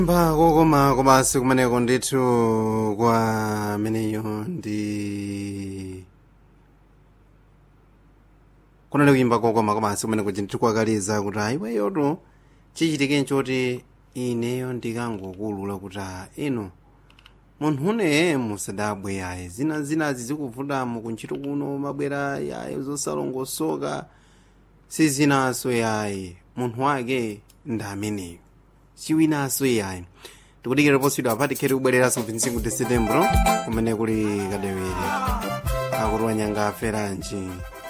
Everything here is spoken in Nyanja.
mba kokoma komanso kumeneko ndithu kwa ameneyo ndi kunali kuyimba kokoma komanso kumeneko ndithu kwakaliza kuti ayiweyoto chichitike choti ineyo ndikangokulula kuti a ino munthu une musadabwe yaye zina zinazi zikuvutamo kuntchito kuno mabwera yaye zosalongosoka sizinaso yaye munthu wake ndi ameneyo chiwinaso yaye tikudikira posidwa apati kheti kubwereranso 25 de setembro kumene kuli kadewere akuti wanyanga aferanji